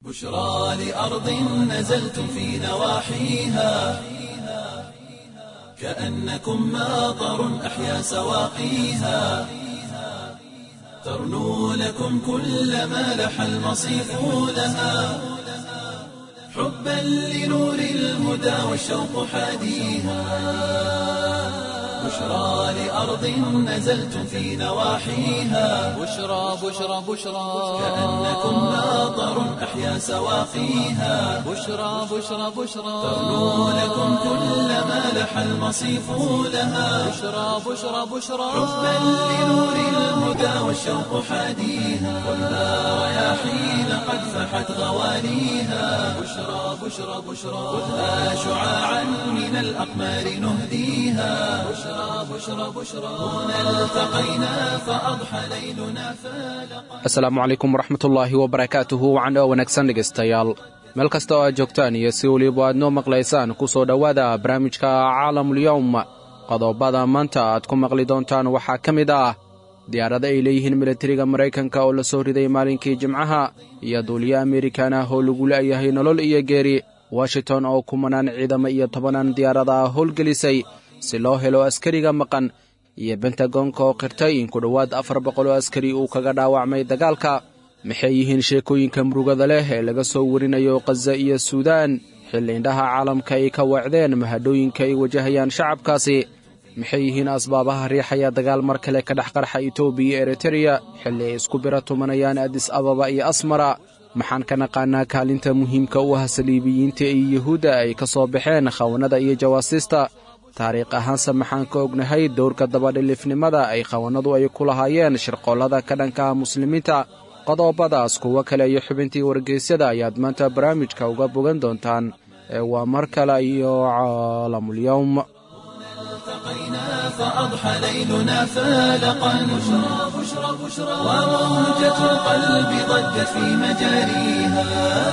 بشرى لأرض نزلتم في نواحيها كأنكم ماطر أحيا سواقيها ترنو لكم كل ما لح المصيف لها حبا لنور الهدى والشوق حاديها بشرى لأرض نزلتم في نواحيها بشرى بشرى بشرى كأنكم ماطر أحيا سواقيها بشرى بشرى بشرى ترنو لكم كل ما لح المصيف لها بشرى بشرى بشرى حبا لنور الهدى والشوق حاديها والنار رياحين قد فحت غواليها بشرى بشرى بشرى خذها شعاعا من الأقمار نهديها بشرى بشرى بشرى هنا التقينا فأضحى ليلنا فالقا asalaamu calaykum waraxmatullaahi wabarakaatuhu wacan oo wanaagsan dhegaystayaal meel kasta oo aad joogtaan iyo si weliba aad noo maqlaysaan ku soo dhowaada barnaamijka caalamulyowm qodobada maanta aad ku maqli doontaan waxaa ka mid ah diyaarado ay leeyihiin milatariga maraykanka oo la soo riday maalinkii jimcaha iyo duuliyo amerikan ah oo lagu la'yahay nolol iyo geeri washington oo kumanaan ciidamo iyo tobanaan diyaarada ah howlgelisay si loo helo askariga maqan iyo bentagonka oo qirtay in ku dhowaad afar boqol oo askari uu kaga dhaawacmay dagaalka maxay yihiin sheekooyinka murugada leh ee laga soo warinayo khaza iyo suudaan xilli indhaha caalamka ay ka weecdeen mahadhooyinka ay wajahayaan shacabkaasi maxay yihiin asbaabaha riixaya dagaal mar kale ka dhex qarxa etoobiya iyo eritereya xilli ay isku biro tumanayaan adis ababa iyo asmara maxaan ka naqaanaa kaalinta muhiimka u ah saliibiyiinta iyo yuhuudda ay ka soo baxeen khawanada iyo jawaasiista taariikh ahaanse maxaan ka ognahay dowrka dabadhilifnimada ay khawannadu ay ku lahaayeen shirqoollada ka dhanka ah muslimiinta qodobadaas kuwo kale iyo xubintii wargeysyada ayaad maanta barnaamijka uga bogan doontaan ee waa mar kale iyo caalamulyowm التقينا فأضحى ليلنا فالقا بشرى بشرى بشرى وموجة القلب ضجت في مجاريها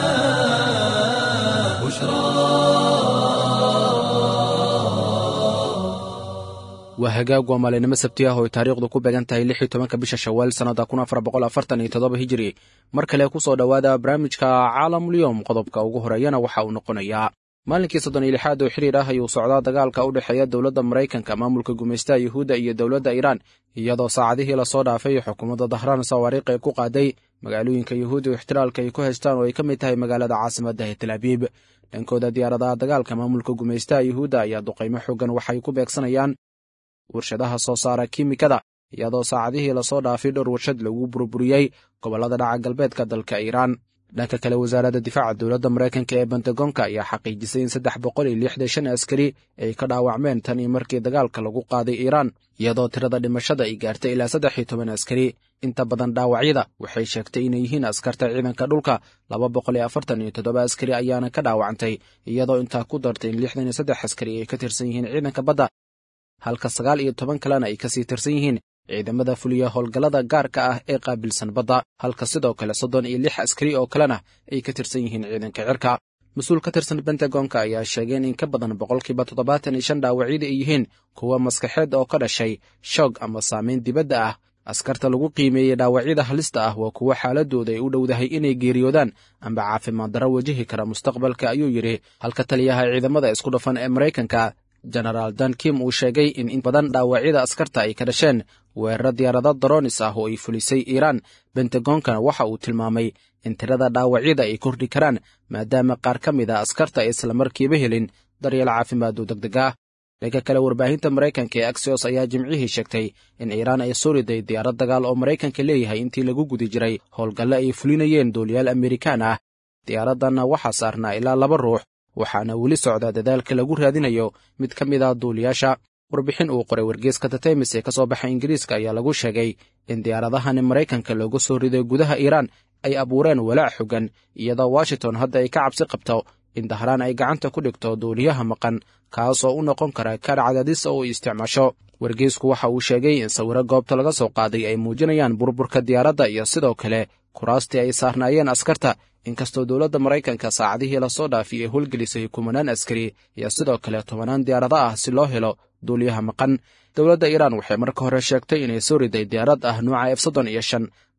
waa hagaag waa maalinimo sabti ah oo ay taariikhdu ku beegan tahay lix iyo tobanka bisha shawaal sannada kun afar boqol afartan iyo toddoba hijiri mar kale ku soo dhowaada barnaamijka caalamulyowm qodobka ugu horeeyana waxa uu noqonayaa maalinkii soddon iyo lixaad oo xiriir ah ayuu socdaa dagaalka u dhexeeya dowladda maraykanka maamulka gumaystaha yuhuudda iyo dowladda iiraan iyadoo saacadihii lasoo dhaafay xukuumadda dahraan sawaariikh ay ku qaaday magaalooyinka yuhuudda oo ixtiraalka ay ku haystaan oo ay ka mid tahay magaalada caasimadda ee tel abiib dhankooda diyaaradaha dagaalka maamulka gumaystaha yuhuudda ayaa duqaymo xoogan waxay ku beegsanayaan warshadaha soo saara kiimikada iyadoo saacadihii lasoo dhaafay dhowr warshad lagu burburiyey gobollada dhaca galbeedka dalka iiraan dhanka kale wasaaradda difaaca dowladda maraykanka ee bentagonka ayaa xaqiijisay in saddex boqol iyo lixdan shan askari ay ka dhaawacmeen tan iyo markii dagaalka lagu qaaday iiraan iyadoo tirada dhimashada ay gaartay ilaa saddex iyo toban askari inta badan dhaawacyada waxay sheegtay inay yihiin askarta ciidanka dhulka laba boqol iyo afartan iyo toddoba askari ayaana ka dhaawacantay iyadoo intaa ku dartay in lixdan iyo saddex askari ay ka tirsan yihiin ciidanka badda halka sagaal iyo toban kalena ay kasii tirsan yihiin ciidamada fuliya howlgallada gaarka ah ee qaabilsan badda halka sidoo kale soddon iyo lix askari oo kalena ay ka tirsan yihiin ciidanka cirka mas-uul ka tirsan bentagonka ayaa sheegeen in ka badan boqolkiiba toddobaatan iyo shan dhaawacyada ay yihiin kuwa maskaxeed oo ka dhashay shoog ama saamayn dibadda ah askarta lagu qiimeeyey dhaawacyada halista ah waa kuwo xaaladooda ay u dhowdahay inay geeriyoodaan amba caafimaad darro wajahi kara mustaqbalka ayuu yidhi halka taliyaha ciidamada isku dhafan ee maraykanka genaraal dan kim uu sheegay in in badan dhaawacyada askarta ay ka dhasheen weeraro diyaarado daroonis ah oo ay fulisay iiraan bentagonkana waxa uu tilmaamay in tirada dhaawacyada ay kordhi karaan maadaama qaar ka mid a askarta ay islamarkiiba helin daryeel caafimaad oo degdeg ah dhanka kale warbaahinta maraykanka ee axios ayaa jimcihii sheegtay in iiraan ay soo riday diyaarad dagaal oo maraykanka leeyahay intii lagu guda jiray howlgalle ay fulinayeen duuliyaal amerikaan ah diyaaraddanna waxaa saarnaa ilaa laba ruux waxaana weli socda dadaalka lagu raadinayo mid ka mid ah duuliyaasha warbixin uu qoray wargeeska tatemis ee ka soo baxa ingiriiska ayaa lagu sheegay in diyaaradahani maraykanka looga soo riday gudaha iiraan ay abuureen walaac xogan iyadoo washington hadda ay ka cabsi qabto in dahraan ay gacanta ku dhigto duuliyaha maqan kaasoo u noqon kara kaar cadaadis oo u isticmaasho wargeesku waxa uu sheegay in sawiro goobta laga soo qaaday ay muujinayaan burburka diyaaradda iyo sidoo kale kuraastii ay saarnaayeen askarta inkastoo dowladda maraykanka saacadihii lasoo dhaafay ay howlgelisay kumanaan askari iyo sidoo kale tobanaan diyaarado ah si loo helo duuliyaha maqan dowladda iiraan waxay marka hore sheegtay inay soo riday diyaarad ah nuuca f soddon iyo shan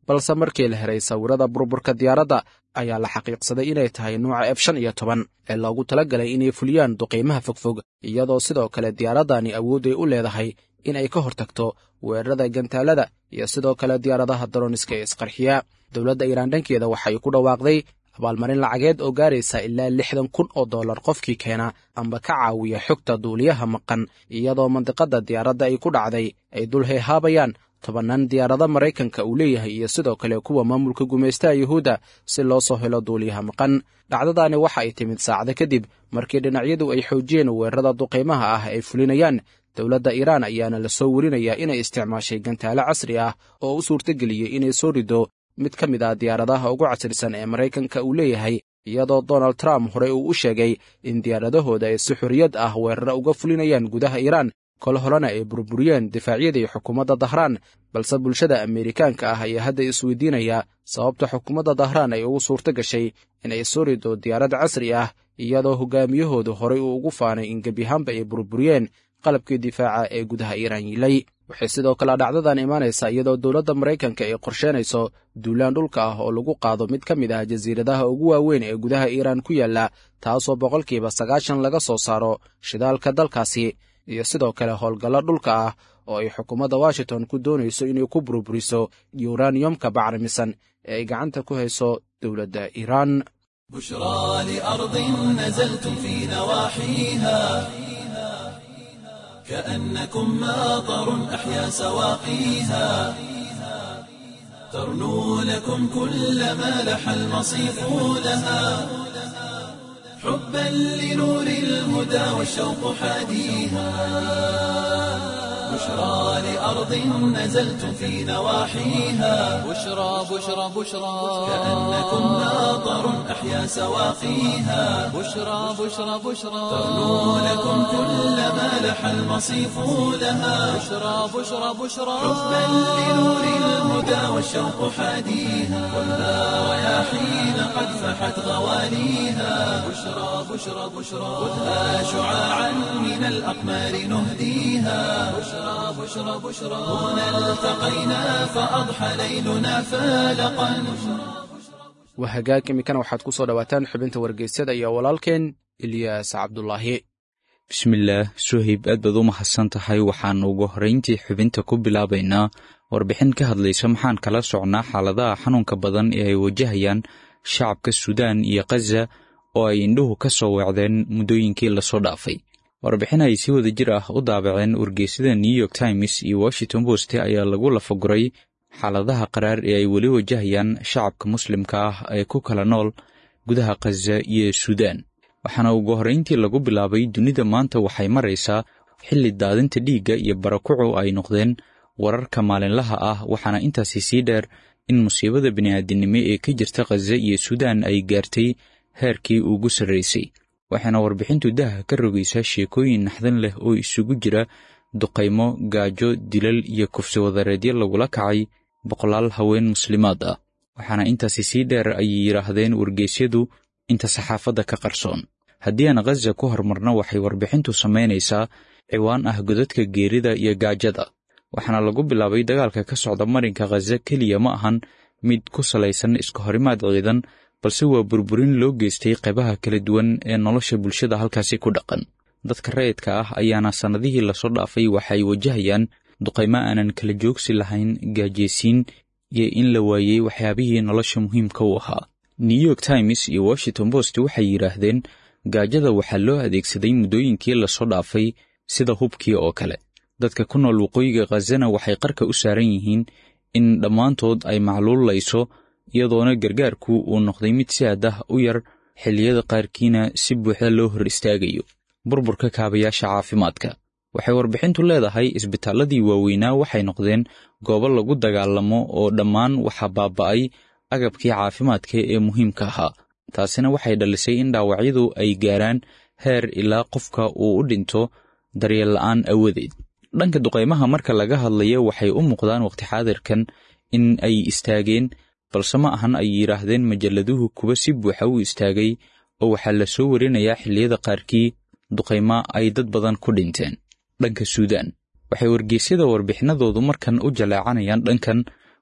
balse markii la heray sawirada burburka diyaaradda ayaa la xaqiiqsaday inay tahay nuuca f shan iyo toban ee loogu talagalay inay fuliyaan duqiimaha fogfog iyadoo sidoo kale diyaaraddani awood ay u leedahay in ay ka hortagto weerarada gantaalada iyo sidoo kale diyaaradaha daroniska ee isqarxiya dowladda iiraan dhankeeda waxay ku dhawaaqday abaalmarin lacageed oo gaaraysa ilaa lixdan kun oo dollar qofkii keena amba ka caawiya xogta duuliyaha maqan iyadoo mandiqadda diyaaradda ay ku dhacday ay dul heehaabayaan tobannaan diyaarado maraykanka uu leeyahay iyo sidoo kale kuwa maamulka gumaystaha yuhuudda si loo soo helo duuliyaha maqan dhacdadaani waxa ay timid saacado kadib markii dhinacyadu ay xoojiyeen weerarada duqaymaha ah ay fulinayaan dowladda iiraan ayaana la soo werinayaa inay isticmaashay gantaalo casri ah oo u suurtageliyey inay soo rido mid ka mid ah diyaaradaha ugu casrisan ee maraykanka uu leeyahay iyadoo donald trump horey uu u sheegay in diyaaradahooda ay si xorriyad ah weeraro uga fulinayaan gudaha iiraan kol horena ay burburiyeen difaacyadii xukuumadda dahraan balse bulshada ameerikaanka ah ayaa hadda isweydiinaya sababta xukuumadda dahraan ay ugu suurto gashay in ay soo rido diyaarad casri ah iyadoo hogaamiyahoodu horey uu ugu faanay in gebyahaanba ay burburiyeen qalabkii difaaca ee gudaha iiraan yiilay waxay sidoo kale dhacdadan imaanaysaa iyadoo dowladda maraykanka ay qorsheynayso duulaan dhulka ah oo lagu qaado mid ka mid ah jasiiradaha ugu waaweyn ee gudaha iiraan ku yaalla taasoo boqolkiiba sagaashan laga soo saaro shidaalka dalkaasi iyo sidoo kale howlgallo dhulka ah oo ay xukuumadda washington ku doonayso inay ku burburiso yuraniyomka bacrimisan ee ay gacanta ku hayso dowladda iiraan بشرى لأرض نزلتم في نواحيها كأنكم ماطر أحيا سواقيها ترنو لكم كل ما لح المصيف لها حبا لنور الهدى والشوق حاديها بشرى لأرض نزلتم في نواحيها بشرى بشرى بشرى كأنكم ماطر أحيا سواقيها بشرى بشرى بشرى ترنو لكم كل ما لح المصيف لها بشرى بشرى بشرى حبا لنور الهدى والشوق حاديها ولا رياحين قد فحت غواليها بشرى بشرى بشرى خذها شعاعا من الأقمار نهديها بشرى بشرى بشرى هنا التقينا فأضحى ليلنا فالقا waa hagaag iminkana waxaad ku soo dhowaataan xubinta wargeysyada iyo walaalkeen ilyaas cabdulaahi bismillaah suhayb aad baad u mahadsan tahay waxaannu ugu horrayntii xubinta ku bilaabaynaa warbixin ka hadlaysa maxaan kala socnaa xaaladaha xanuunka badan ee ay wajahayaan shacabka suudaan iyo khaza oo ay indhuhu ka soo weecdeen muddooyinkii lasoo dhaafay warbixin ay si wada jir ah u daabaceen wargeysyada new york times iyo washington post ayaa lagu lafaguray xaaladaha qaraar ee ay weli wajahayaan shacabka muslimka ah ee ku kala nool gudaha khaza iyo suudaan waxaana ugu horrayntii lagu bilaabay dunida maanta waxay maraysaa xilli daadinta dhiigga iyo barakucu ay noqdeen wararka maalinlaha ah waxaana intaasi sii dheer in musiibada bini'aadinimo ee ka jirta khaza iyo suudaan ay gaartay heerkii ugu sarraysay waxaana warbixintu daha ka rogaysaa sheekooyin naxdin leh oo isugu jira duqaymo gaajo dilal iyo kufsi wadareedyo lagula kacay boqolaal haween muslimaad ah waxaana intaasi sii dheer ayay yidhaahdeen wargeysyadu inta saxaafadda ka qarsoon haddii aan khaza ku horumarno waxay warbixintu samaynaysaa ciwaan ah godadka geerida iyo gaajada waxaana lagu bilaabay dagaalka ka socda marinka khaza keliya ma ahan mid ku salaysan iska horimaad ciidan balse waa burburin loo geystay qaybaha kala duwan ee nolosha bulshada halkaasi ku dhaqan dadka rayidka ah ayaana sannadihii lasoo dhaafay waxay wajahayaan duqaymo aanan kala joogsi lahayn gaajeysiin iyo in la waayey waxyaabihii nolosha muhiimka u ahaa new york times iyo washington post waxay yidhaahdeen gaajada waxaa loo adeegsaday muddooyinkii lasoo dhaafay sida hubkii oo kale dadka ku nool waqooyiga khazana waxay qarka u saaran yihiin in dhammaantood ay macluulayso iyadoona gargaarku uu noqday mid si aad ah u yar xilliyada qaarkiina si buuxda loo hor istaagayo burburka kaabayaasha caafimaadka waxay warbixintu leedahay isbitaalladii waaweynaa waxay noqdeen goobo lagu dagaalamo oo dhammaan waxaa baaba'ay agabkii caafimaadka ee muhiimka ahaa taasina waxay dhalisay in dhaawacyadu ay gaaraan heer ilaa qofka uu u dhinto daryeel la'aan awadeed dhanka duqaymaha marka laga hadlayo waxay u muuqdaan waqti xaadirkan in ay istaageen balse ma ahan ay yidhaahdeen majalladuhu kuwa si buuxa u istaagay oo waxaa la soo warinayaa xilliyada qaarkii duqaymo ay dad badan ku dhinteen dhanka suudaan waxay wargeysyada warbixinadoodu markan u jaleecanayaan dhankan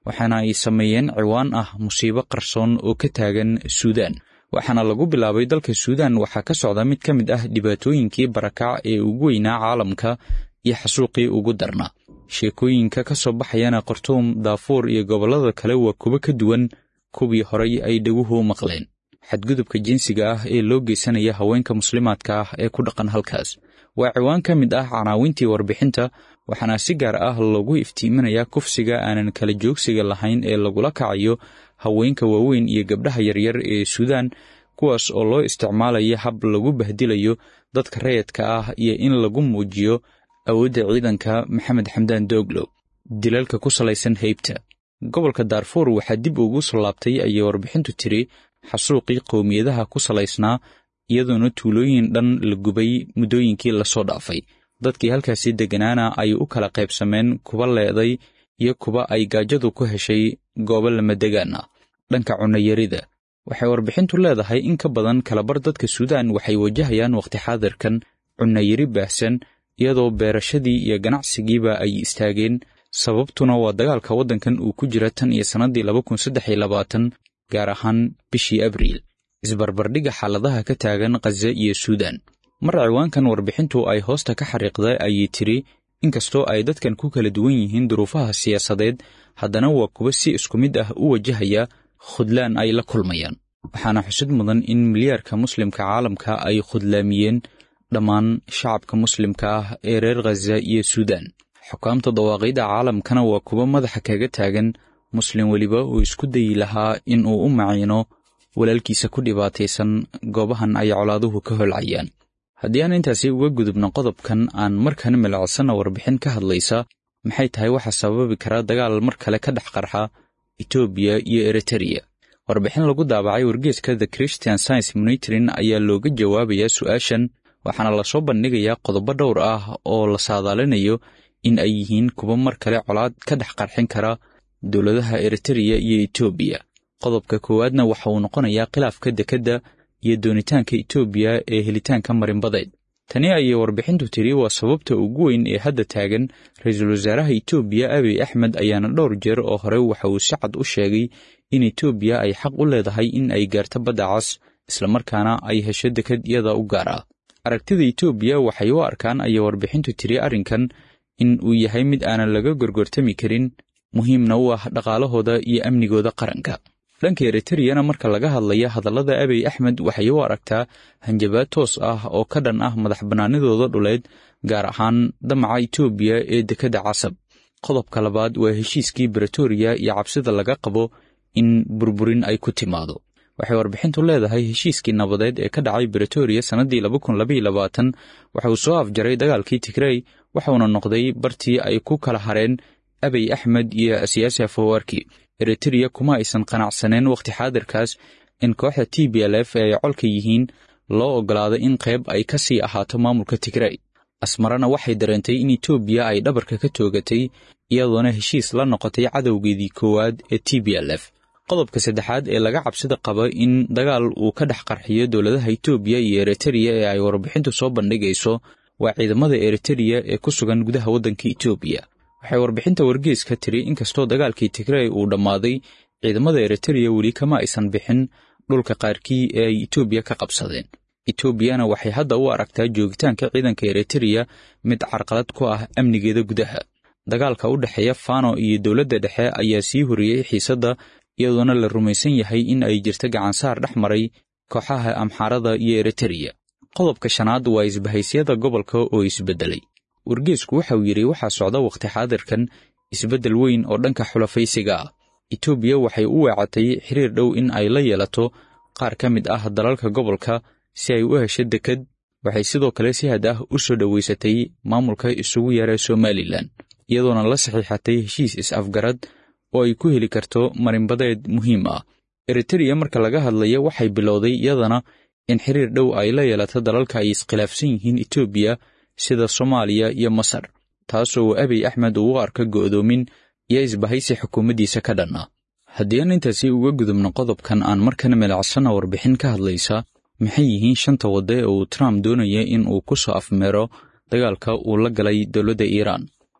waxaana ay sameeyeen ciwaan ah musiibo qarsoon oo ka taagan suudaan waxaana lagu bilaabay dalka suudaan waxaa ka socda mid ka mid ah dhibaatooyinkii barakac ee ugu weynaa caalamka iyo xasuuqii ugu darnaa sheekooyinka ka soo baxayana khartuum daafuur iyo gobollada kale waa kuwo ka duwan kuwii horay ay dhaguhu maqleen xadgudubka jinsiga ah ee loo geysanaya haweenka muslimaadka ah ee ku dhaqan halkaas waa ciwaan ka mid ah canaawintii warbixinta waxaana si gaar ah loogu iftiiminayaa kufsiga aanan kala joogsiga lahayn ee lagula kacayo haweenka waaweyn iyo gabdhaha yaryar ee suudaan kuwaas oo loo isticmaalayo hab lagu bahdilayo dadka rayadka ah iyo in lagu muujiyo awoodda ciidanka maxamed xamdaan dooglow dilalka ku salaysan heybta gobolka daarfuur waxaa dib ugu soo laabtay ayay warbixintu tiri xasuuqii qowmiyadaha ku salaysnaa iyadoona tuulooyin dhan la gubay muddooyinkii lasoo dhaafay dadkii halkaasi degganaana ay u kala qaybsameen kuba leeday iyo kuba ay gaajadu ku heshay goobo lamadegaan ah dhanka cunayarida waxay warbixintu leedahay in ka badan kalabar dadka suudaan waxay wajahayaan wakhti xaadirkan cunayari baahsan iyadoo beerashadii iyo ganacsigiiba ay istaageen sababtuna waa dagaalka waddankan uu ku jira tan iyo sannaddii laba kun saddex iyo labaatan gaar ahaan bishii abriil isbarbardhigga xaaladaha ka taagan khaza iyo suudaan mar ciwaankan warbixintu ay hoosta ka xariiqday ayay tiri inkastoo ay dadkan ku kala duwan yihiin duruufaha siyaasadeed haddana waa kuwa si isku mid ah u wajahaya khudlaan ay la kulmayaan waxaana xusid mudan in milyaarka muslimka caalamka ay khudlaamiyeen dhammaan shacabka muslimka ah ee reer khaza iyo suudaan xukaamta dawaaqidda caalamkana waa kuwa madaxa kaga taagan muslim weliba uu isku dayi lahaa in uu u maciino walaalkiisa ku dhibaataysan goobahan ay colaaduhu ka holcayaan haddii aan intaasi uga gudubno qodobkan aan markan milacsanna warbixin ka hadlaysa maxay tahay waxa sababi kara dagaal mar kale ka dhex qarxa etoobiya iyo eritereya warbixin lagu daabacay wargeeska the christian science monitorin ayaa looga jawaabayaa su'aashan waxaana lasoo bandhigayaa qodobo dhowr ah oo la saadaalinayo in ay yihiin kuwa mar kale colaad ka dhex qarxin kara dowladaha eritereya iyo etoobiya qodobka koowaadna waxa uu noqonayaa khilaafka dekedda iyo doonitaanka etoobiya ee helitaanka marinbadeed tani ayay warbixintu tiri waa sababta ugu weyn ee hadda taagan ra-iisul wasaaraha etoobiya abiy axmed ayaana dhowr jeer oo hore waxa uu si cad u sheegay in etoobiya ay xaq u leedahay in ay gaarto badda cas islamarkaana ay hesho deked iyada u gaar ah aragtida etoobiya waxay u arkaan ayay warbixintu tiri arrinkan in uu yahay mid aanan laga gorgortami karin muhiimna u ah dhaqaalahooda iyo amnigooda qaranka dhanka eritreyana marka laga hadlaya hadallada abiy axmed waxay u aragtaa hanjabaad toos ah oo ka dhan ah madax bannaanidooda dhuleed gaar ahaan damaca etoobiya ee dekedda casab qodobka labaad waa heshiiskii bretoria iyo cabsida laga qabo in burburin ay ku timaado waxay warbixintu leedahay heshiiskii nabadeed ee ka dhacay bretoria sannaddii waxa uu soo afjaray dagaalkii tigrey waxauna noqday bartii ay ku kala hareen abiy axmed iyo siyaasi afawarki eritreya kuma aysan qanacsaneen wakhti xaadirkaas in kooxda t b l f ee ay colka yihiin loo oggolaado in qayb ay ka sii ahaato maamulka tigrey asmarana waxay dareentay in etoobiya ay dhabarka ka toogatay iyadoona heshiis la noqotay cadowgeedii koowaad ee t b l f qodobka saddexaad ee laga cabsida qaba in dagaal uu ka dhex qarxiyo dowladaha etoobiya iyo eritereya ee ay warbixintu soo bandhigayso waa ciidamada eritereya ee ku sugan gudaha waddanka etoobiya waxay warbixinta wargeeska tiri inkastoo dagaalkii tigrey uu dhammaaday ciidamada eritereya weli kama aysan bixin dhulka qaarkii ee ay etoobiya ka qabsadeen etoobiyana waxay hadda u aragtaa joogitaanka ciidanka eritereya mid carqalad ku ah amnigeeda gudaha dagaalka u dhexeeya fano iyo dowladda dhexe ayaa sii horiyey xiisadda iyadoona la rumaysan yahay in ay jirto gacansaar dhex maray kooxaha amxaarada iyo eritereya qodobka shanaad waa isbahaysyada gobolka oo isbeddelay wargeesku waxa uu yidhi waxaa socda wakhti xaadirkan isbeddel weyn oo dhanka xulafaysiga ah etoobiya waxay u weecatay xiriir dhow in ay la yeelato qaar ka mid ah dalalka gobolka si ay u hesho deked waxay sidoo kale si had ah u soo dhoweysatay maamulka isugu yara somalilan iyadoona la saxiixatay heshiis is-afgarad oo ay ku heli karto marinbadeed muhiim ah eritereya marka laga hadlaya waxay bilowday iyadana in xiriir dhow ay la yeelato dalalka ay iskhilaafsan yihiin etoobiya sida soomaaliya iyo masar taasoo abiy axmed uu u arka go'doomin iyo isbahaysi xukuumaddiisa ka dhan ah haddii aan intaasi uga gudubno qodobkan aan markana milacsanna warbixin ka hadlaysa maxay yihiin shanta wadda ee uu trump doonaya in uu ku soo afmeero dagaalka uu la galay dowladda iiraan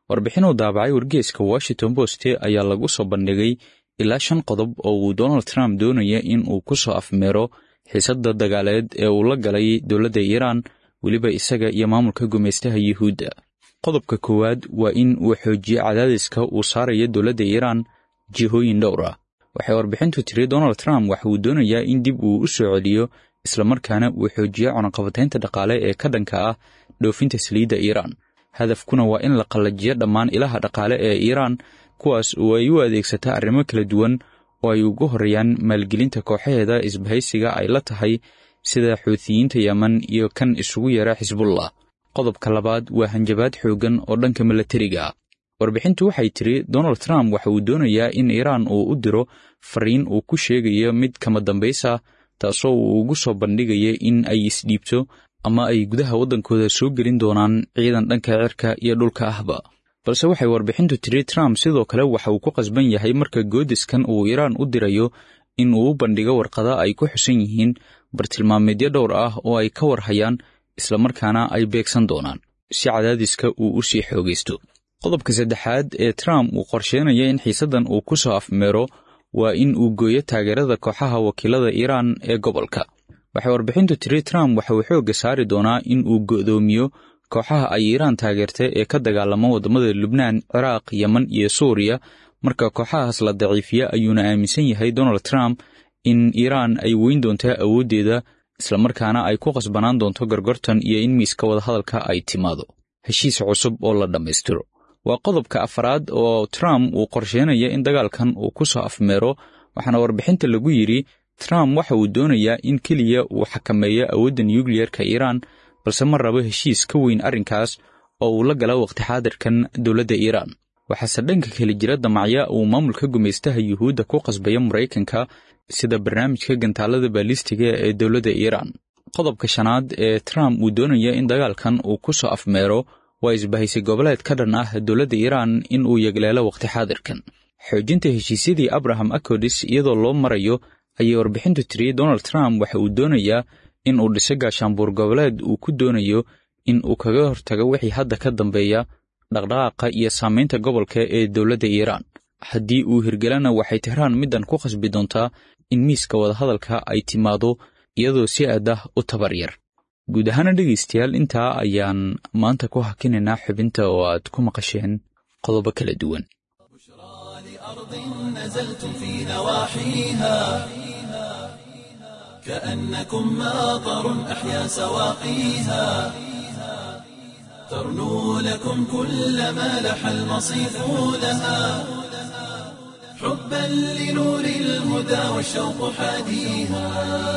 warbixin uu daabacay wargeeska washington post ayaa lagu soo bandhigay ilaa shan qodob oo uu donald trump doonaya in uu ku soo afmeero xiisadda dagaaleed ee uu la galay dowladda iiraan weliba isaga iyo maamulka gumaystaha yuhuudda qodobka koowaad waa in uu xoojiyo cadaadiska uu saarayo dowladda iiraan jihooyin dhowr ah waxay warbixintu tiri donald trump waxa uu doonayaa in dib uu u soo celiyo islamarkaana uu xoojiyo cunaqabataynta dhaqaale ee ka dhanka ah dhoofinta saliidda iiraan hadafkuna waa in la qallajiyo dhammaan ilaha dhaqaale ee iiraan kuwaas oo ay u adeegsataa arrimo kala duwan oo ay ugu horreeyaan maalgelinta kooxaheeda isbahaysiga ay la tahay sida xuutiyiinta yeman iyo kan isugu yeera xisbullah qodobka labaad waa hanjabaad xooggan oo dhanka milatariga ah warbixintu waxay tiri donald trump waxa uu doonayaa in iiraan uu u diro fariin uu ku sheegayo mid kama dambaysa taasoo uu ugu soo bandhigaya in ay isdhiibto ama ay gudaha waddankooda soo gelin doonaan ciidan dhanka cirka iyo dhulka ahba balse waxay warbixintu tiri trump sidoo kale waxa uu ku qasban yahay marka goodiskan uu iiraan u dirayo in uu u bandhigo warqada ay ku xusan yihiin bartilmaameedyo dhowr ah oo ay ka warhayaan islamarkaana ay beegsan doonaan si cadaadiska uu u sii xoogaysto qodobka saddexaad ee trump uu qorsheynaya in xiisaddan uu ku soo afmeero waa in uu gooyo taageerada kooxaha wakiilada iiraan ee gobolka waxay warbixintu tiri trump waxa uu xoogga saari doonaa in uu go'doomiyo kooxaha ay iiraan taageertay ee ka dagaalama waddamada lubnaan ciraaq yeman iyo suuriya marka kooxahaas la daciifiya ayuuna aaminsan yahay donald trump in iiraan ay weyn doontaa awooddeeda islamarkaana ay ku qasbanaan doonto gorgortan iyo in miiska wadahadalka ay timaado heshiis cusub oo la dhammaystiro waa qodobka afraad oo trump uu qorsheynaya in dagaalkan uu ku soo afmeero waxaana warbixinta lagu yidhi trump waxa uu doonayaa in keliya uu xakameeyo awoodda nukliyerka iiraan balse ma rabo heshiis ka weyn arrinkaas oo uu la gala waqti xaadirkan dowladda iiraan waxaase dhanka kale jira damacya uu maamulka gumaystaha yuhuudda ku qasbaya maraykanka sida barnaamijka gantaalada baalistiga ee dowladda iiraan qodobka shanaad ee trump uu doonaya in dagaalkan uu ku soo afmeero waa isbahaysay goboleed ka dhan ah dowladda iiraan in uu yegleelo waqti xaadirkan xoojinta heshiisyadii abraham acodis iyadoo loo marayo ayay warbixintu tiri donald trump waxa uu doonayaa in uu dhiso gaashaanbuur goboleed uu ku doonayo in uu kaga hortago wixii hadda ka dambeeya dhaqdhaqaaqa iyo saamaynta gobolka ee dowladda iiraan haddii uu hirgelana waxay tehraan middan ku khasbi doontaa in miiska wadahadalka ay timaado iyadoo si aad ah u tabar yar guud ahaana dhegaystayaal intaa ayaan maanta ku hakinaynaa xubinta oo aad ku maqasheen qodobo kala duwan نزلتم في نواحيها كأنكم ماطر أحيا سواقيها ترنو لكم كل ما لح المصيف لها حبا لنور الهدى والشوق حاديها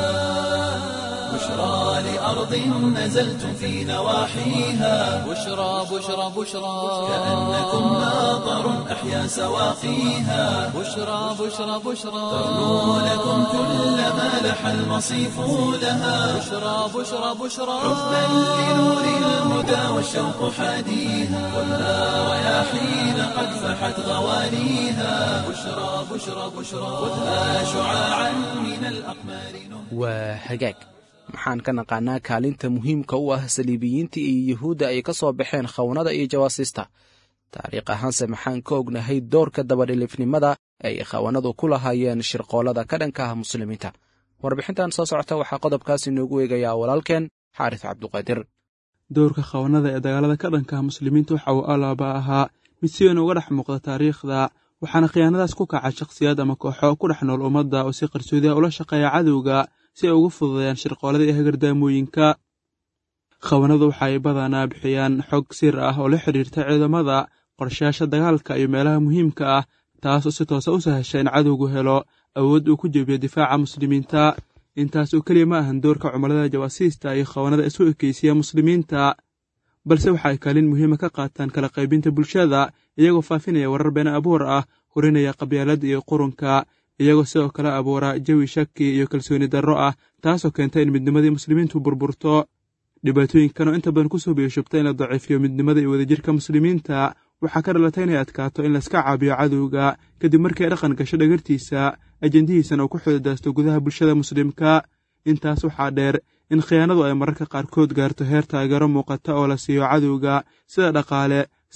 بشرى لأرض نزلتم في نواحيها بشرى بشرى بشرى كأنكم ماطر أحيا سواقيها بشرى بشرى بشرى ترنو لكم كل ما لح المصيف لها بشرى بشرى بشرى حبا لنور الهدى والشوق حاديها والنار رياحين قد فحت غوانيها بشرى بشرى بشرى خذها شعاعا من الأقمار waa hagaag maxaan ka naqaanaa kaalinta muhiimka u ah saliibiyiinta iyo yuhuudda ay ka soo baxeen khawnada iyo jawaasiista taariikh ahaanse maxaan ka ognahay doorka dabadhilifnimada ay khawanadu ku lahaayeen shirqoolada ka dhanka ah muslimiinta warbixintan soo socota waxaa qodobkaasi noogu eegayaa walaalkeen xaaris cabduqaadir dowrka khawanada ee dagaalada ka dhanka ah muslimiinta waxa uu alaaba ahaa mid si weyn uga dhex muuqda taariikhda waxaana khiyaanadaas ku kaca shakhsiyaad ama kooxo ku dhex nool ummadda oo si qarsoodiha ula shaqeeya cadowga si ay ugu fududeeyaan shirqoolada iyo hagardaamooyinka khawanadu waxa ay badanaa bixiyaan xog sir ah oo la xidhiirta ciidamada qorshayaasha dagaalka iyo meelaha muhiimka ah taas oo si toosa u sahasha in cadowgu helo awood uu ku jebiyo difaaca muslimiinta intaas oo keliya ma ahan doorka cumallada jawaasiista iyo khawanada isu ekeysiya muslimiinta balse waxa ay kaalin muhiima ka qaataan kala qaybinta bulshada iyagoo faafinaya warar been abuur ah hurinaya qabyaalada iyo qurunka iyagoo sidoo kale abuura jawi shaki iyo kalsooni darro ah taasoo keenta in midnimadii muslimiintu burburto dhibaatooyinkan oo inta badan kusoo biyashubta in la daciifiyo midnimada iyo wadajirka muslimiinta waxaa ka dhalata inay adkaato in layska caabiyo cadowga kadib markii ay dhaqan gasho dhagartiisa ajendihiisana uu ku xudadaasto gudaha bulshada muslimka intaas waxaa dheer in khiyaanadu ay mararka qaarkood gaarto heer taageero muuqata oo la siiyo cadowga sida dhaqaale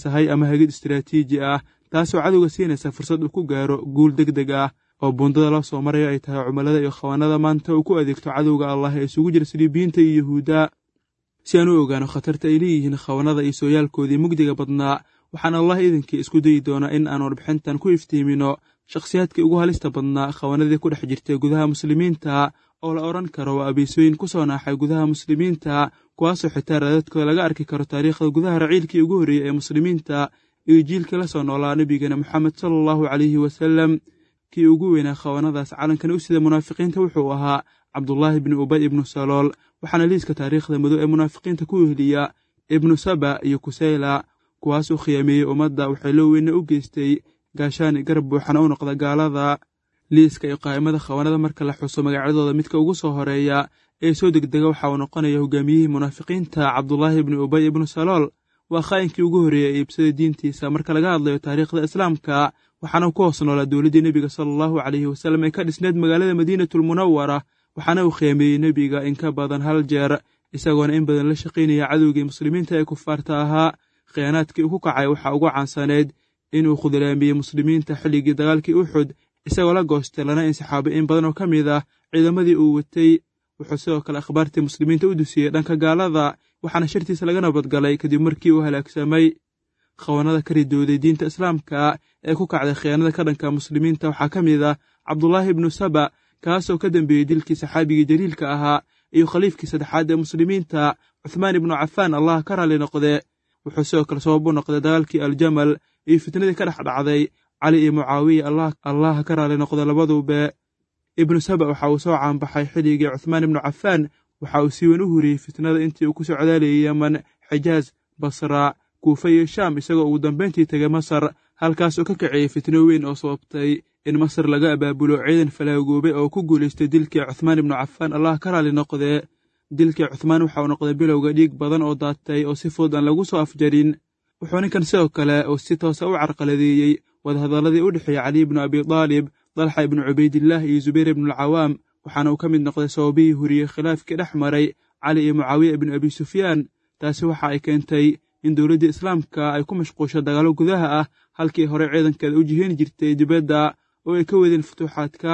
sahay ama hagid istaraatiiji ah taasoo cadowga siinaysa fursad uu ku gaaro guul deg deg ah oo buundada loo soo marayo ay tahay cumilada iyo khawaanada maanta uu ku adeegto cadowga allah ee isugu jira saliibiyiinta iyo yuhuudda si aan u ogaano khatarta ay leeyihiin khawanada iyo sooyaalkoodii mugdiga badnaa waxaan allah idinkii isku dayi doonaa in aan warbixintan ku iftiimino shakhsiyaadkii ugu halista badnaa khawanadii ku dhex jirtay gudaha muslimiinta oo la odhan karo waa abiisooyin ku soo naaxay gudaha muslimiinta kuwaasoo xitaa raadadkooda laga arki karo taariikhda gudaha raciilkii ugu horreeyey ee muslimiinta iyo jiilkii la soo noolaa nebigeena moxamed sala allahu calayhi wasallam kii ugu weynaa khawanadaas calankan u sida munaafiqiinta wuxuu ahaa cabdulaahi bni ubay ibnu salool waxaana liiska taariikhda madow ee munaafiqiinta ku weheliya ibnu saba iyo kuseyla kuwaasuu khiyaameeyey ummadda waxay loo weyne u geystay gaashaani garab buuxana u noqda gaalada liiska iyo qaa'imada khawanada marka la xuso magacyadooda midka ugu soo horeeya ee soo degdega waxa uu noqonaya hogaamiyihii munaafiqiinta cabdulaahi ibni ubay ibnu salool waa khaa'inkii ugu horreeyey ee iibsada diintiisa marka laga hadlayo taariikhda islaamka waxaana ku hoos noolaa dowladdii nebiga sala allahu calayhi wasallam ee ka dhisneed magaalada madiinatulmunawara waxaana uu khiyaameeyey nebiga in ka badan hal jeer isagoona in badan la shaqaynaya cadowgii muslimiinta ee kufaarta ahaa khiyaanaadkii uu ku kacay waxaa ugu caansaneyd inuu khudlaamiyey muslimiinta xilligii dagaalkii uxud isagoo la goostay lana insixaabay in badan oo ka mid ah ciidamadii uu watay wuxuu sidoo kale akhbaartii muslimiinta u dusiyey dhanka gaalada waxaana shartiisa laga nabadgalay kadib markii uu halaagsamay khawanada ka ridooday diinta islaamka ee ku kacday khiyaanada ka dhanka muslimiinta waxaa ka mid ah cabdulaahi ibnu saba kaasoo ka dembeeyey dilkii saxaabigii jaliilka ahaa iyo khaliifkii saddexaad ee muslimiinta cuthmaan ibnu cafaan allah ka raalli noqde wuxuu sidoo kale sabab u noqday dagaalkii aljamal iyo fitnadii ka dhex dhacday cali iyo mucaawiya allah ka raalli noqda labaduube ibnu saba waxa uu soo caanbaxay xilligii cuthmaan ibnu cafaan waxa uu si weyn u huriyey fitnada intii uu ku soo codaalayay yeman xijaas basra kuufa iyo shaam isagoo ugu dambayntii tegay masar halkaas oo ka kiciyey fitno weyn oo sababtay in masar laga abaabulo ciidan falaagoobay oo ku guulaystay dilkii cuthmaan ibnu cafaan allah ka raalli noqdee dilkii cuthmaan waxa uu noqday bilowga dhiig badan oo daatay oo si fudud aan lagu soo afjarin wuxuu ninkan sidoo kale uu si toosa u carqaladeeyey wadahadalladii u dhexeeyey cali ibnu abi daalib dalxa ibnu cubaydillaah iyo zubayr ibnualcawaam waxaana uu ka mid noqday sababihii huriyey khilaafkii dhex maray cali iyo mucaawiya ibnu abi sufyaan taasi waxa ay keentay in dowladdii islaamka ay ku mashquusho dagaallo gudaha ah halkii hore ciidankeeda u jiheyn jirtay dibadda oo ay ka wadeen futuuxaadka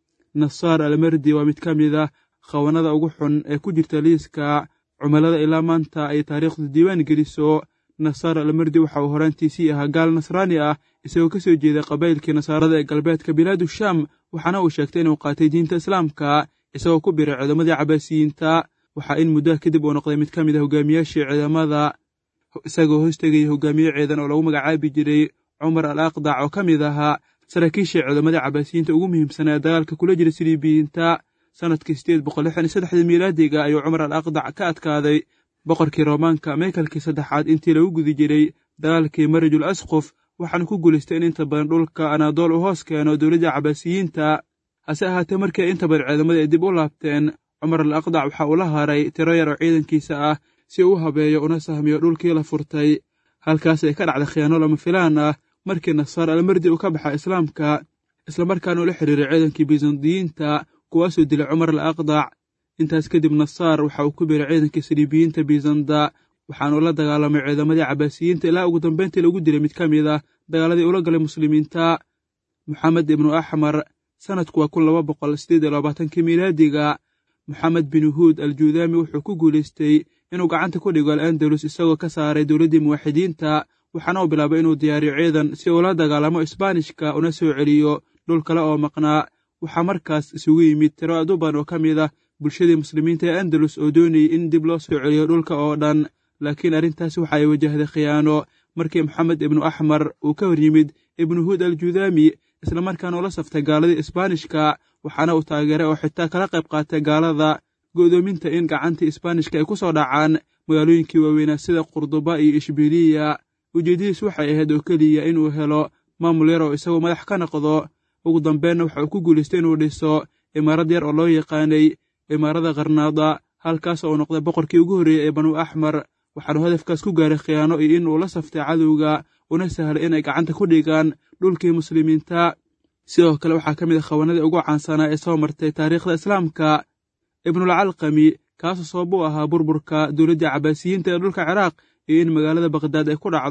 nasaar almardi waa mid ka mid ah khawanada ugu xun ee ku jirta liiska cumilada ilaa maanta ay taariikhdu diiwaan geliso nasaar almardi waxa uu horaantiisii ahaa gaal nasraani ah isagoo ka soo jeeday qabaylkii nasaarada ee galbeedka bilaadu shaam waxaana uu sheegtay inuu qaatay diinta islaamka isagoo ku biray ciidamadii cabaasiyiinta waxaa in muddaha kadib uu noqday mid ka mid a hogaamiyaashii ciidamada isagoo hoostegaya hogaamiye ciidan oo lagu magacaabi jiray cumar al aqdac oo ka mid ahaa saraakiishii ciidamadii cabaasiyiinta ugu muhiimsanaa ee dagaalka kula jira siliibiyiinta sannadkii sideed boqol lixdan iyo saddexdii miilaadiga ayuu cumar al aqdac ka adkaaday boqorkii roomaanka meekalkii saddexaad intii lagu gudi jiray dagaalkii marajul asqof waxaana ku guulaystay in inta badan dhulka anaadool uu hoos keeno dowladda cabaasiyiinta hase ahaatee markii ay inta badan ciidamadii ay dib u laabteen cumar al aqdac waxa uu la haray tiro yar oo ciidankiisa ah si uu u habeeyo una sahmiyo dhulkii la furtay halkaas ay ka dhacday khiyaano lama filaan ah markii nasaar almardi uu ka baxa islaamka islamarkaana ula xiriiray ciidankii bisandiyiinta kuwaasuu dilay cumar al aqdac intaas kadib nasaar waxa uu ku biray ciidankii saliibiyiinta bisanda waxaanuu la dagaalamay ciidamadii cabaasiyiinta ilaa ugu dambayntii lagu dilay mid ka mid ah dagaaladii ula galay muslimiinta moxamed ibnu axmar sannadku waa kun laba boqol siddeed iyo labaatankii miilaadiga moxamed bin huud aljuudaami wuxuu ku guulaystay inuu gacanta ku dhigo al andalus isagoo ka saaray dowladdii muwaxidiinta waxaana uu bilaabay inuu diyaariyo ciidan si uu la dagaalamo isbaanishka una soo celiyo dhul kale oo maqnaa waxaa markaas isugu yimid tiro aduban oo ka mid ah bulshadii muslimiinta ee andalus oo doonayay in dib loo soo celiyo dhulka oo dhan laakiin arrintaasi waxa ay wajahday khiyaano markii moxamed ibnu axmar uu ka hor yimid ibnu huud aljuudaami islamarkaana ula saftay gaaladii isbaanishka waxaana uu taageeray oo xitaa kala qayb qaatay gaalada go'doominta in gacantii isbaanishka ay ku soo dhacaan magaalooyinkii waaweynaa sida qurduba iyo ishbiliya ujeeddadiis waxay ahayd oo keliya inuu helo maamul yar oo isagoo madax ka noqdo ugu dambeenna waxa uu ku guulaystay inuu dhiso imaarad yar oo loo yaqaanay imaarada karnaada halkaas oo uu noqday boqorkii ugu horreeyey ee banuu axmar waxaanu hadafkaas ku gaaray khiyaano iyo inuu la saftay cadowga una sahlay inay gacanta ku dhigaan dhulkii muslimiinta sidoo kale waxaa ka mid a khawanadii ugu caansanaa ee soo martay taariikhda islaamka ibnulcalqami kaasoo sabab u ahaa burburka dowladdii cabaasiyiinta ee dhulka ciraaq iyo in magaalada bakdaad ay ku dhacdo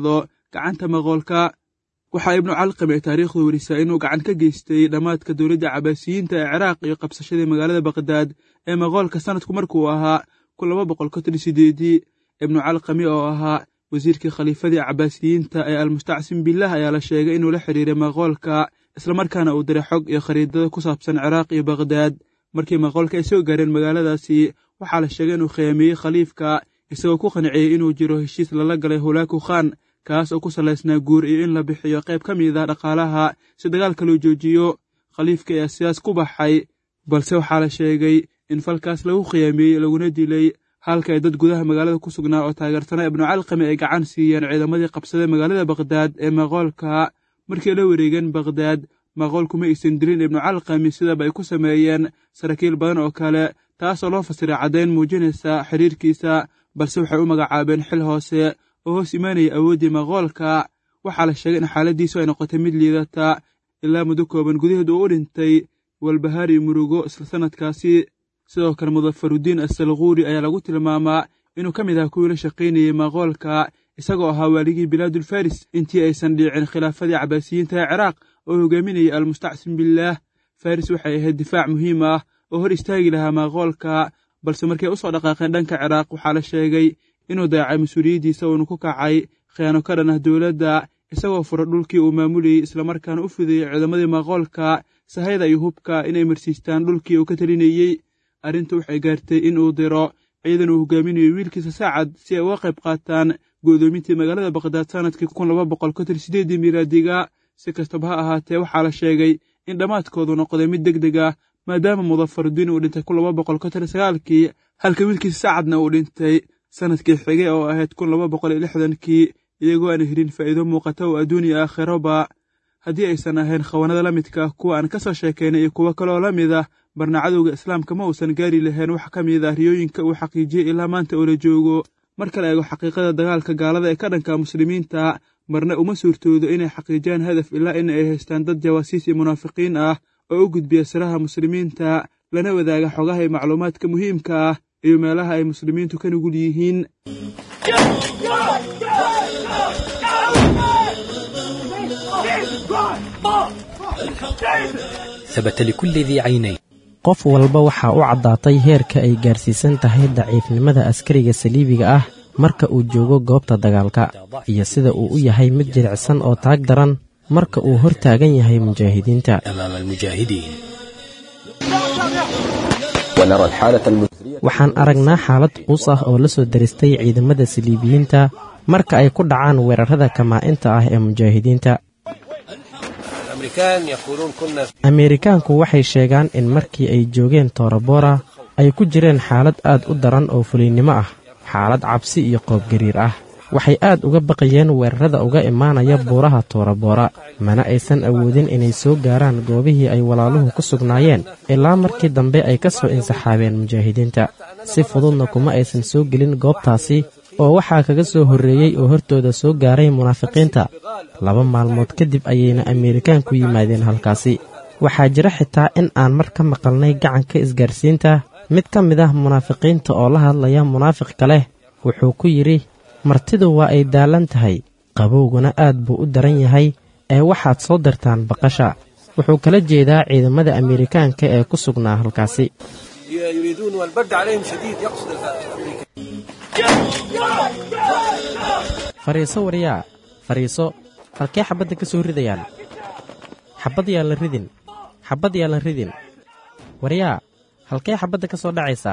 gacanta maqoolka waxaa ibnu calqam ee taariikhdu werisaa inuu gacan ka geystay dhammaadka dowladda cabaasiyiinta ee ciraaq iyo qabsashadii magaalada bakdaad ee maqoolka sanadku markuu ahaa kun laba boqol konton sideedii ibnu calqami oo ahaa wasiirkii khaliifadii cabaasiyiinta ee almustacsim bilah ayaa la sheegay inuu la xidhiiray maqoolka islamarkaana uu diray xog iyo khariidada ku saabsan ciraaq iyo bakdaad markii maqoolka ay soo gaareen magaaladaasi waxaa la sheegay inuu khiyaamiyey khaliifka isagoo ku qanciyey inuu jiro heshiis lala galay hulaaku khan kaas oo ku salaysnaa guur iyo in la bixiyo qayb ka mid ah dhaqaalaha si dagaalka loo joojiyo khaliifka ayaa sidaas ku baxay balse waxaa la sheegay in falkaas lagu khiyaamiyey laguna dilay halka ay dad gudaha magaalada ku sugnaa oo taageersanaa ibnu calqami ay gacan siiyeen ciidamadii qabsaday magaalada bakdaad ee maqoolka markii la wareegeen bakdaad maqoolku ma aysan dilin ibnu calqami sidaba ay ku sameeyeen saraakiil badan oo kale taasoo loo fasiray caddayn muujinaysa xidhiirkiisa balse waxay u magacaabeen xil hoose oo hoos imaanaya awooddii maqoolka waxaa la sheegay in xaaladdiisu ay noqotay mid liidata ilaa muddo kooban gudaheed uu u dhintay walbahaar iyo murugo isla sannadkaasi sidoo kale mudafarudiin assalquuri ayaa lagu tilmaamaa inuu ka mid aha kuwii la shaqaynayey maqoolka isagoo ahaa waaligii bilaadulfaris intii aysan dhiicin khilaafadii cabaasiyiinta ee ciraaq oo hogaaminayay almustacsim bilaah faris waxay ahayd difaac muhiim ah oo hor istaagi lahaa maqoolka balse markay u soo dhaqaaqeen dhanka ciraaq waxaa la sheegay inuu dayacay mas-uuliyaddiisa uunu ku kacay khiyaano ka dhan ah dowladda isagoo fura dhulkii uu maamulayey islamarkaana u fidayey ciidamadii maqoolka sahayda iyo hubka inay marsiistaan dhulkii uu ka telinayey arrintu waxay gaartay in uu diro ciidan uu hogaaminayo wiilkiisa saacad si ay uga qayb qaataan go'doomintii magaalada bakdaad sannadkii kun laba boqol konton sideedii miilaadiga si kastaba ha ahaatee waxaa la sheegay in dhammaadkoodu noqday mid deg deg ah maadaama mudafarudiin uu dhintay kun laba boqol konton sagaalkii halka wiilkiisa saacadna uu dhintay sannadkii xigay oo ahayd kun laba boqol iyo lixdankii iyagoo aan helin faa'iido muuqata oo adduun iyo aakhiroba haddii aysan ahayn khawanada la midka ah kuwa aan ka soo sheekaynay iyo kuwo kaleoo la mid ah barna cadowga islaamka ma uusan gaari lahayn wax ka mid ah riyooyinka uu xaqiijiyey ilaa maanta oo la joogo marka la eego xaqiiqada dagaalka gaalada ee ka dhanka muslimiinta marna uma suurtoodo inay xaqiijiyaan hadaf ilaa in ay haystaan dad jawaasiis iyo munaafiqiin ah oo u gudbiya siraha muslimiinta lana wadaaga xogaha iyo macluumaadka muhiimka ah iyo meelaha ay muslimiintu ka nugul yihiin ثبت لكل ذي عينين qof walba waxaa u caddaatay heerka ay gaarsiisan tahay daciifnimada askariga saliibiga ah marka uu joogo goobta dagaalka iyo sida uu u yahay mid jilicsan oo taag daran marka uu hor taagan yahay mujaahidiinta أمام المجاهدين ونرى الحالة المزرية waxaan aragnaa xaalad quus ah oo la soo daristay ciidamada saliibiyiinta marka ay ku dhacaan weerarada kamaa-inta ah ee mujaahidiinta الأمريكان يقولون كنا ameerikaanku waxay sheegaan in markii ay joogeen toorabora ay ku jireen xaalad aad u daran oo fuliynimo ah xaalad cabsi iyo qoobgariir ah waxay aad uga baqayeen weerarada uga imaanaya buuraha toorabora mana aysan awoodin inay soo gaaraan goobihii ay walaaluhu ku sugnaayeen ilaa markii dambe ay ka soo insaxaabeen mujaahidiinta si fududna kuma aysan soo gelin goobtaasi oo waxaa kaga soo horreeyey oo hortooda soo gaaray munaafiqiinta laba maalmood kadib ayayna ameerikaanku yimaadeen halkaasi waxaa jira xitaa in aan mar ka maqalnay gacanka isgaarsiinta mid ka mid ah munaafiqiinta oo la hadlaya munaafiq kale wuxuu ku yidhi martidu waa ay daallan tahay qabowguna aad buu u daran yahay ee waxaad soo dirtaan baqasha wuxuu kala jeedaa ciidamada ameerikaanka ee ku sugnaa halkaasi يريدون والبرد عليهم شديد يقصد الأمريكان fariiso waryaa fariiso halkee xabbadda ka soo ridayaan xabbad yaan la ridin xabbad yaan la ridin waryaa halkee xabbadda ka soo dhacaysaa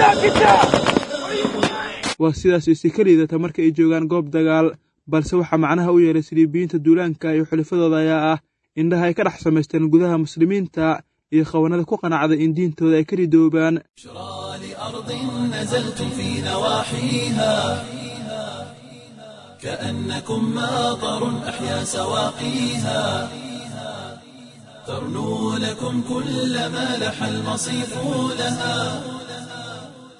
waa sidaas isi ka liidata marka ay joogaan goob dagaal balse waxaa macnaha u yeelay saliibiyiinta duulaanka iyo xulafadooda ayaa ah indhaha ay ka dhex samaysteen gudaha muslimiinta iyo khawanada ku qanacday in diintooda ay ka ridoobaan لأرض نزلتم في نواحيها كأنكم ماطر أحيا سواقيها ترنو لكم كل ما لح المصيف لها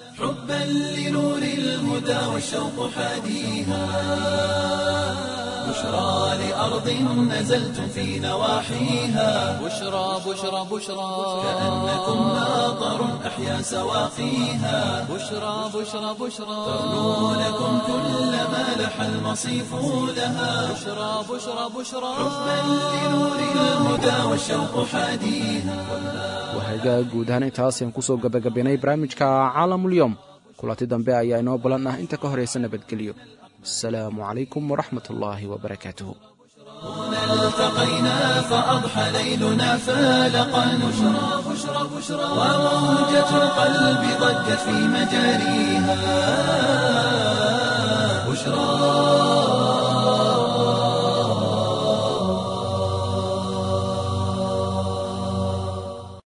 حبا لنور الهدى والشوق حاديها بشرى لأرض نزلتم في نواحيها بشرى بشرى بشرى كأنكم ماطر أحيا سواقيها بشرى بشرى بشرى ترنو لكم كل ما لح المصيف لها بشرى بشرى بشرى حبا لنور الهدى والشوق حاديها wahagaa guud ahaan intaas ayaan kusoo gabagabaynay barnaamijka caalamulyoom kulanti dambe ayaa inoo balan ah inta ka horaysa nabadgelyo asalaamu calaykum waraxmat ullaahi wabarakaatuh التقينا فأضحى ليلنا فالقا بشرى بشرى بشرى وموجة القلب ضجت في مجاريها بشرى